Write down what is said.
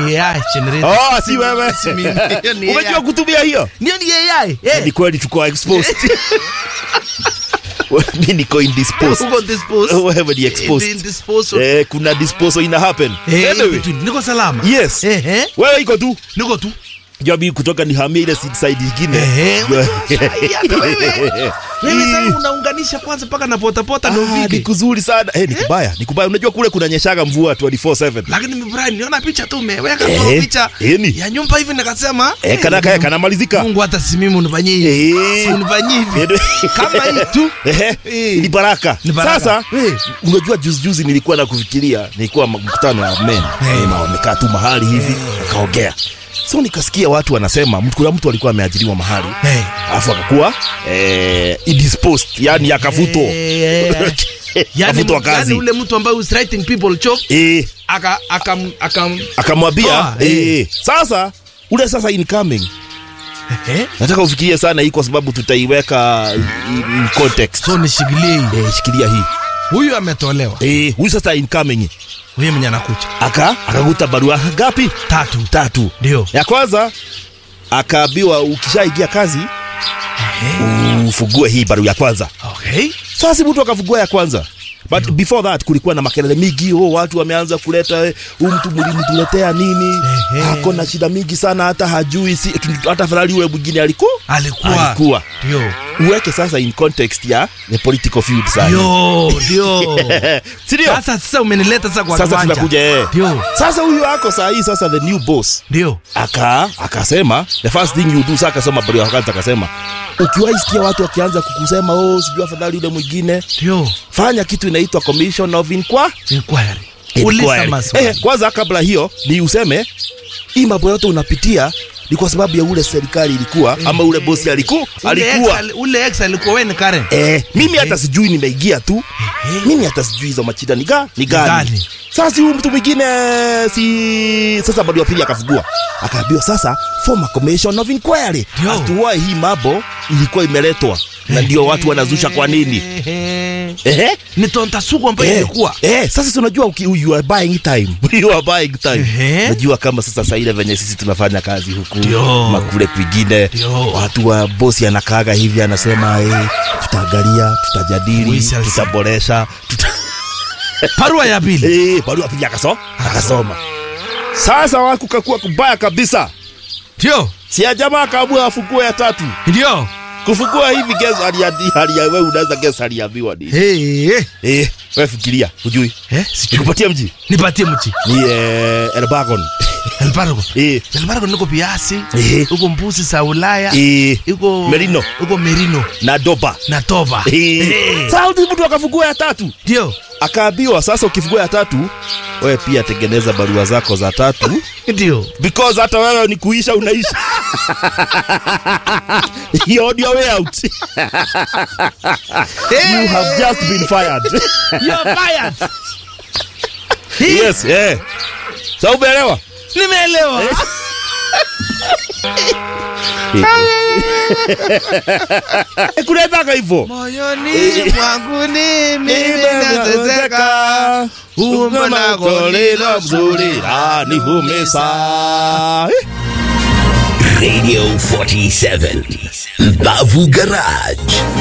ni AI generated. Oh, si wewe. Si mimi. Hiyo ni Umejua AI. kutumia hiyo? Ndio ni AI. Eh. Ni kweli tuko exposed. Mimi niko indisposed. Uko disposed. Wewe ni exposed. Being disposed. Eh, kuna disposal ina happen. Eh, Anyway, niko salama. yes. Eh, eh. Wewe iko tu. Niko tu. Jabi kutoka nihamie ile side nyingine. Eh, Jua- hata wewe. Wewe sasa unaunganisha kwanza mpaka na potapota ndio Ah, ni vipi? kuzuri sana. Eh, ni kubaya, ni kubaya. Unajua kule kuna nyeshaga mvua 24/7. Lakini mimi Brian niona picha tu umeweka Eh, tu picha eh, ni. ya nyumba hivi nikasema Eh, kana kaya kanamalizika. Mungu hata si mimi unifanyie hivi. Eh. Si unifanyie hivi. Eh, Kama hii tu. Ehe, Eh. ni baraka. Ni baraka. Sasa Eh. unajua juzi juzi nilikuwa na kufikiria, nilikuwa mkutano wa men Eh. na wamekaa tu mahali hivi akaongea, so nikasikia watu wanasema mtu- kuna mtu alikuwa ameajiriwa mahali Eh. alafu akakuwa eh, indisposed, yani akavutwa Eh, yani, akavutwa yani kazi ule mtu ambaye is writing people job eh, aka akam akam akamwambia Toa, eh. eh, sasa ule sasa incoming eh nataka ufikirie sana hii kwa sababu tutaiweka in in context. so nishikilie hii. Eh, shikilia hii Huyu ametolewa. eh, huyu sasa incoming Huyu mwenye anakuja. aka akakuta barua ngapi? Tatu. Tatu. Ndio. Ya kwanza akaambiwa ukishaingia kazi ufugue hii barua ya kwanza. Okay. Sasa si mtu akafungua ya kwanza. But before that kulikuwa na makelele mingi, oh, watu wameanza kuleta eh, huyu mtu mlimtuletea nini? Ehe. Ako na shida mingi sana hata hajui si, hata afadhali yule mwingine alikuwa Alikuwa. alikuwa. Ndio. Uweke sasa in context ya the political field sasa. Ndio, ndio. Si ndio? Sasa sasa umenileta sasa kwa Sasa kiwanja. tunakuja eh. Ndio. Sasa huyu ako saa hii sasa the new boss Ndio. aka akasema the first thing you do sasa akasoma barua ya kwanza akasema ukiwahi sikia watu wakianza kukusema oh sijui afadhali yule mwingine Ndio. fanya kitu inaitwa commission of inquiry Inquiry. Uliza Inquiry. maswali. eh, kwanza kabla hiyo ni useme hii mambo yote unapitia ni kwa sababu ya ule serikali ilikuwa ama ule bosi aliku, Ule alikuwa ex- ule ex alikuwa wewe ni Karen. Eh, mimi hata sijui nimeingia tu. Mimi hata sijui hizo machida ni ga, ni gani. gani? Sasa huyu mtu mwingine si sasa bado ya pili akafugua. Akaambiwa sasa form a commission of inquiry. Ndio. As to why hii mambo ilikuwa imeletwa. Na ndio watu wanazusha kwa nini? Ehe. Ehe. Ni tonta sugu ambayo Eh, ilikuwa. eh, sasa si unajua uki, you are buying time. you are buying time. Ehe. Unajua kama sasa saa ile venye sisi tunafanya kazi huku Ndio. makule kwingine Ndio. watu wa bosi anakaaga hivi anasema eh, tutaangalia, tutajadili, We shall see. tutaboresha, tuta... Barua ya pili. eh, barua pili akaso, akasoma. Sasa wakukakuwa kubaya kabisa. Ndio. Si ya jamaa akaamua afungue ya tatu. Ndio. Kufungua hivi guess aliadi hali ya wewe unaweza guess aliambiwa nini? Hey, hey. Eh, wewe fikiria, hujui. Eh, sijui. Nikupatie mji. Nipatie mchi. Ni eh, Elbagon. Elbargo. Eh, Elbargo niko Piasi. Eh. Huko mbuzi za Ulaya. eh, Huko Merino. Huko Merino na Doba. na Toba. Eh. Sasa huyu mtu akafungua ya tatu. Ndio. akaambiwa sasa ukifungua ya tatu wewe pia tengeneza barua zako za tatu Ndio. because hata wewe ni kuisha unaisha You're on your way out you have just been fired You're fired. yes yeah sa umeelewa Nimeelewa. Eh, kunaendanga hivyo Moyoni mwangu ni mimi nateseka. Umbo lako lilo mzuri lanihumisa Radio 47 Bavu Garage